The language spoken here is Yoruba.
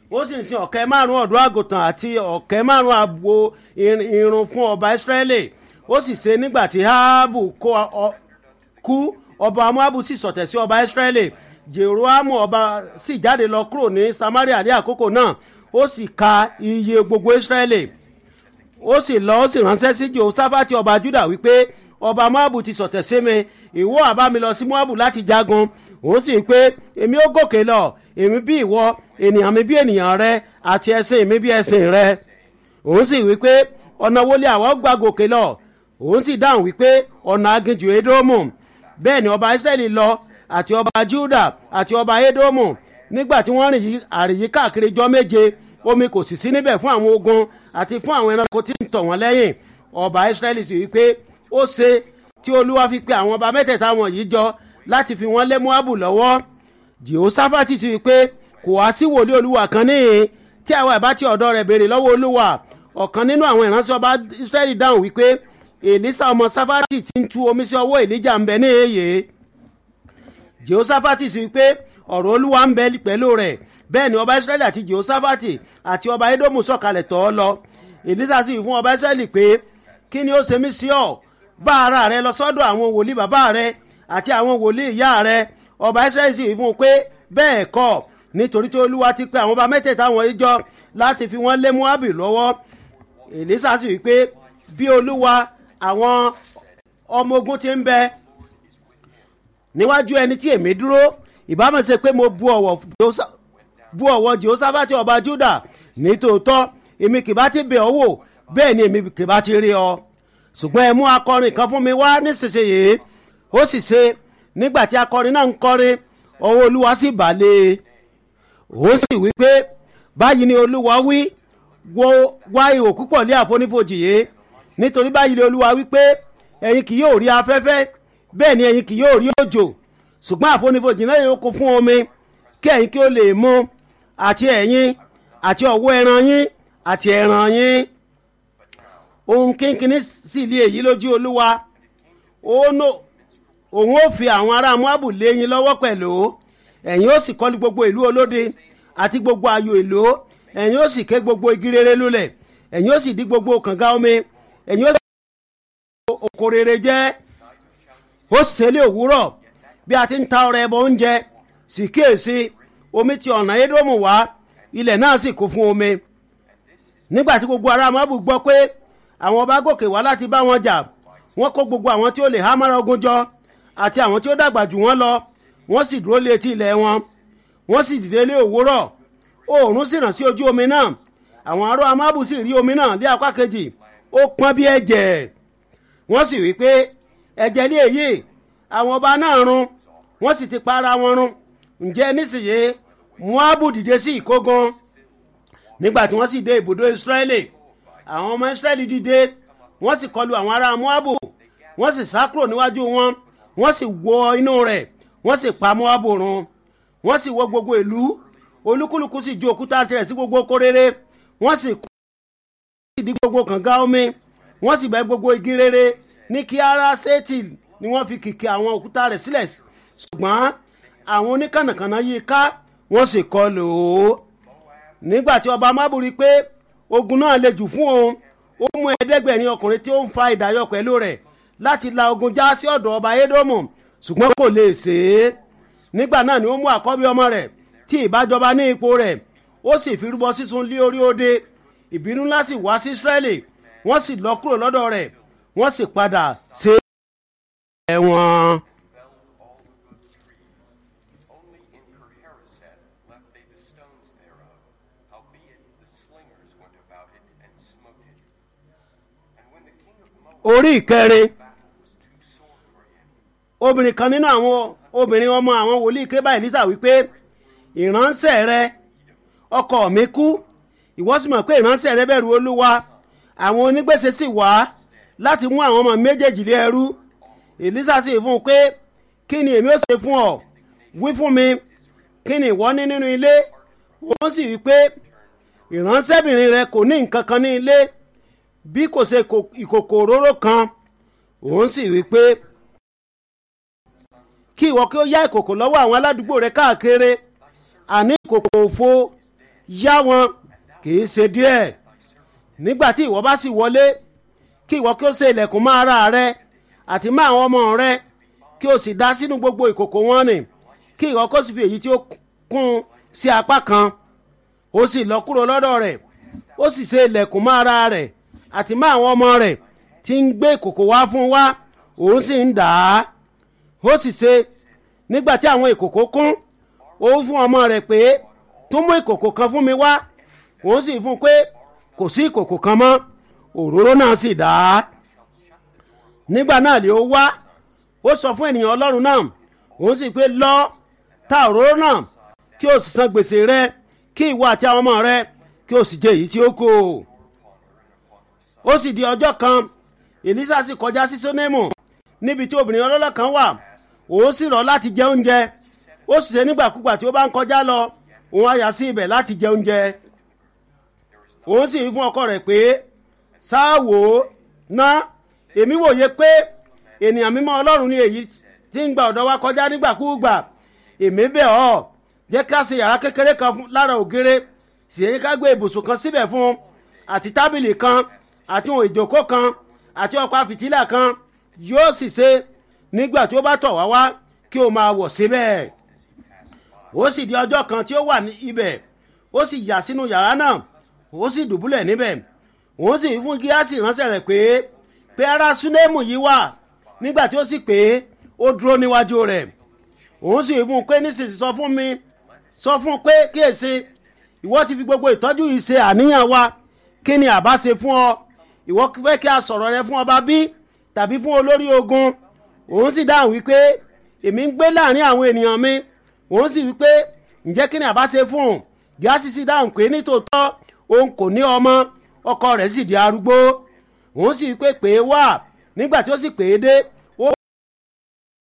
ó sì ń sin ọ̀kẹ́ márùn-ún ọ̀dọ́ àgùntàn àti ọ̀kẹ́ márùn-ún àgbo irun fún ọba ìsírẹ́lì ó sì ṣe nígbà tí áábù kú ọba moabu sì sọ̀tẹ̀ sí ọba ìsírẹ́lì jeroamu ọba sì jáde lọ kúrò ní samaria ní àkókò náà ó sì ka iye gbogbo ìsírẹ́lì ó sì lọ ó sì ránṣẹ́ sí jehoshaphati ọba juda wípé ọba moabu ti sọ̀tẹ̀ sí mi ìwọ àbá mi lọ sí moabu láti jagun òun sì pé èmi ó gòkè lọ èmi bí ìwọ ènìyàn mi bí ènìyàn rẹ àti ẹsìn mi bí ẹsìn rẹ òun sì wípé ọ̀nà wo lè àwọn gbà gòkè lọ òun sì dáhùn wípé ọ̀nà aginjù edomu bẹ́ẹ̀ ni ọba israẹli lọ àti ọba juda àti ọba edomu nígbà tí wọ́n rìn àrìyí káàkiri jọ méje omi kò sì sí níbẹ̀ fún àwọn ogun àti fún àwọn ẹranko tí ń tọ̀ wọ́n lẹ́yìn ọba israẹli sì wípé ó ṣe tí olúwa fi pe àwọn ọba mẹ́tẹ̀ẹ̀ta wọ̀nyí jọ láti fi wọ́n lé moabu lọ́wọ́ jehoshaphati sì wípé kò wá sí wòlíì olúwa kan níhìn tí àwọn ẹ̀bá tí ọ̀dọ́ rẹ̀ béèrè lọ́wọ́ olúwa ọ̀kan nínú àwọn ìránṣẹ́ ọba israẹli dáhùn wípé èlísà ọmọ sáfàtì ti ń tu omi sí ọwọ́ èlíjà ń bẹ ní èyí jehoshaphat sì wípé ọ̀rọ̀ olúwa ń bẹ pẹ̀lú rẹ̀ bẹ́ẹ̀ ni ọba israẹli àti jehoshaphat àti ọba edomu sọ̀kalẹ̀ tọ̀ ọ́ lọ èlísà sì fún ọba israẹli pé kí ni ó ṣe mí sí ọ bá ara rẹ lọ sọ́dọ̀ àwọn wòlíì bàbá rẹ àti àwọn wòlíì ìyá rẹ ọba israẹli sì fún un pé bẹ́ẹ̀ kọ́ nítorí tí olúwa ti pe àwọn ọba mẹ́tẹ̀ẹ̀ta wọ̀nyí jọ láti fi wọ́n lé moabi lọ́wọ́ èlísà sì wípé bí olúwa àwọn ọmọ ogun ti ń bẹ níwájú ẹni tí èmi dúró ìbámu ṣe pé mo bu ọ̀wọ̀ jehoshaphati ọba juda nítòótọ́ èmi kì bá ti bẹ̀ ọ́ wò bẹ́ẹ̀ ni èmi kì bá ti rí ọ ṣùgbọ́n ẹ mú akọrin kan fún mi wá nísinsìnyí ó sì ṣe nígbà tí akọrin náà ń kọrin ọwọ́ olúwa sì bà lé e ó sì wí pé báyìí ni olúwa wí wo wá ihò púpọ̀ lé àfonífojì yìí nítorí báyìí ni olúwa wí pé ẹ̀yin kì yóò rí afẹ́fẹ́ bẹ́ẹ̀ ni ẹ̀yin kì yóò rí òjò ṣùgbọ́n àfonífojì náà yóò kún fún omi kí ẹ̀yin kí ó lè mú àti ẹ̀yin àti ọ̀wọ́ ẹran yín àti ẹran yín ohun kínkínní sì lé èyí lójú olúwa òun ó fi àwọn ará moabu lé yín lọ́wọ́ pẹ̀lú ẹ̀yin ó sì kọ́lu gbogbo ìlú olóde àti gbogbo ayò ìlú ẹ̀yin ó sì ké gbogbo igi rere lulẹ̀ ẹ̀yin ó sì dí gbogbo kànga omi ẹ̀yin ó sì oko rere jẹ́ ó sì ṣẹlẹ̀ òwúrọ̀ bí a ti ń ta ọrẹ ẹbọ oúnjẹ sì kíyèsí omi ti ọ̀nà édómù wá ilẹ̀ náà sì kún fún omi nígbà tí gbogbo ará mọ́bù gbọ́ pé àwọn ọba gòkè wá láti bá wọn jà wọ́n kó gbogbo àwọn tí ó lè há mára ogun jọ àti àwọn tí ó dàgbà jù wọ́n lọ wọ́n sì dúró lé etí ilẹ̀ wọn wọ́n sì dìde lé òwúrọ̀ oòrùn sì ràn sí ojú omi náà àwọn ará amábù sì rí omi náà lé apá kejì ó pọ́n bí ẹ̀jẹ̀ wọ́n sì wí pé ẹ̀jẹ̀ ní èyí àwọn ọba náà run wọ́n sì ti para wọn run ǹjẹ́ nísìnyí moabu dìde sí ìkógun nígbà tí wọ́n sì dé ibùdó israẹli àwọn ọmọ israẹli dìde wọ́n sì kọlu àwọn ará moabu wọ́n sì sá kúrò níwájú wọn wọ́n sì wọ inú rẹ̀ wọ́n sì pa moabu run wọ́n sì wọ gbogbo ìlú olúkúlùkù sì ju òkúta tirẹ̀ sí gbogbo kóréré wọ́n sì kọ́ sì di gbogbo kànga omi wọ́n sì bẹ́ gbogbo igi rere ní kí ara sétì ni wọ́n fi kìkì àwọn òkúta rẹ̀ sílẹ̀ ṣùgbọ́n àwọn oníkànnàkànnà yìí ká wọ́n sì kọ lò ó nígbà tí ọba mábùrí pé ogun náà le jù fún òun ó mú ẹ̀ẹ́dẹ́gbẹ̀rin ọkùnrin tí ó ń fa ìdáyọ pẹ̀lú rẹ̀ láti la ogun já sí ọ̀dọ̀ ọba édómù ṣùgbọ́n kò lè ṣe é nígbà náà ni ó mú àkọ́bí ọmọ rẹ̀ tí ìbájọba ní ipò rẹ̀ ó sì fi rúbọ sísun lé orí òde ìbínú ńlá sì wá sí israẹli wọ́n sì lọ kúrò lọ́dọ̀ rẹ̀ wọ́n sì padà ṣe ẹ̀wọ̀n. Only in Kerhereseth left they the stones thereof, howbeit the slingers went about it and smote it. And when the king of Moab orí ìkẹrin battle was too sore for him, obìnrin kan nínú àwọn obìnrin ọmọ àwọn wòlíì ké bá elisa wípé ìránṣẹ́ rẹ ọkọ mi kú ìwọ sì mọ̀ pé ìránṣẹ́ rẹ bẹ̀rù olúwa àwọn onígbèsè sì wá láti mú àwọn ọmọ méjèèjì lé ẹrú elisa sì fún un pé kí ni èmi ó ṣe fún ọ wí fún mi kí ni ìwọ ní nínú ilé wọ́n sì wí pé ìránṣẹ́bìnrin rẹ kò ní nǹkan kan ní ilé bí kò ṣe kò- ìkòkò òróró kan òun sì wí pé kí ìwọ kí ó yá ìkòkò lọ́wọ́ àwọn aládùúgbò rẹ káàkiri àní ìkòkò òfo yá wọn kì í ṣe díẹ̀ nígbà tí ìwọ bá sì wọlé kí ìwọ kí ó ṣe ilẹ̀kùn mọ́ ara rẹ àti mọ́ àwọn ọmọ rẹ kí o sì dá sínú gbogbo ìkòkò wọn nì kí ìwọ kó sì fi èyí tí ó kún sí apá kan ó sì lọ kúrò lọ́dọ̀ rẹ̀ ó sì ṣe ilẹ̀kùn mọ́ ara rẹ̀ àti mọ́ àwọn ọmọ rẹ̀ tí ń gbé ìkòkò wá fún wa òun sì ń dà á ó sì ṣe nígbà tí àwọn ìkòkò kún ó fún ọmọ rẹ̀ pé tó mú ìkòkò kan fún mi wá òun sì fún un pé kò sí ìkòkò kan mọ́ òróró náà sì dà á nígbà náà lè ó wá ó sọ fún ènìyàn ọlọ́run náà òun sì pé lọ ta òróró náà kí o sì san gbèsè rẹ kí ìwọ àti àwọn ọmọ rẹ kí o sì jẹ èyí tí ó kù ó sì di ọjọ́ kan èlísà sì kọjá sí sónémù níbi tí obìnrin ọlọ́lọ́ kan wà òun sì rọ̀ láti jẹ oúnjẹ ó sì ṣe nígbàkúgbà tí ó bá ń kọjá lọ òun á yà sí ibẹ̀ láti jẹ oúnjẹ òun sì fún ọkọ rẹ̀ pé sáàwò ná èmi wòye pé ènìyàn mímọ́ ọlọ́run ni èyí tí ń gba ọ̀dọ̀ wa kọjá nígbàkúgbà èmi bẹ̀ ọ́ jẹ́ ká ṣe yàrá kékeré kan lára ògiri sì yẹ ká gbé ibùsùn kan síbẹ̀ fún àti tábìlì kan àti ohun ìjókòó kan àti ọ̀pá fìtílà kan yóò sì ṣe nígbà tí ó bá tọ̀ wá wá kí o máa wọ̀ síbẹ̀ ó sì di ọjọ́ kan tí ó wà ní ibẹ̀ ó sì yà sínú yàrá náà ó sì dùbúlẹ̀ níbẹ̀ òun sì fún gíásì ránṣẹ́ rẹ̀ pé pé ara súnémù yìí wà nígbà tí ó sì pé ó dúró níwájú rẹ̀ òun sì fún un pé nísinsìnyí sọ fún mi sọ fún un pé kíyèsí ìwọ ti fi gbogbo ìtọ́jú yìí ṣe àníyàn wa kí ni àbá ṣe fún ọ ìwọ fẹ́ kí a sọ̀rọ̀ rẹ fún ọba bí tàbí fún olórí ogun òun sì dáhùn wípé èmi ń gbé láàrin àwọn ènìyàn mi òun sì wípé ǹjẹ́ kí ni àbá ṣe fún un gíásì sì dáhùn pé nítòótọ́ òun kò ní ọmọ ọkọ rẹ̀ sì di arúgbó òun sì wípé pé wá nígbà tí ó sì pè é dé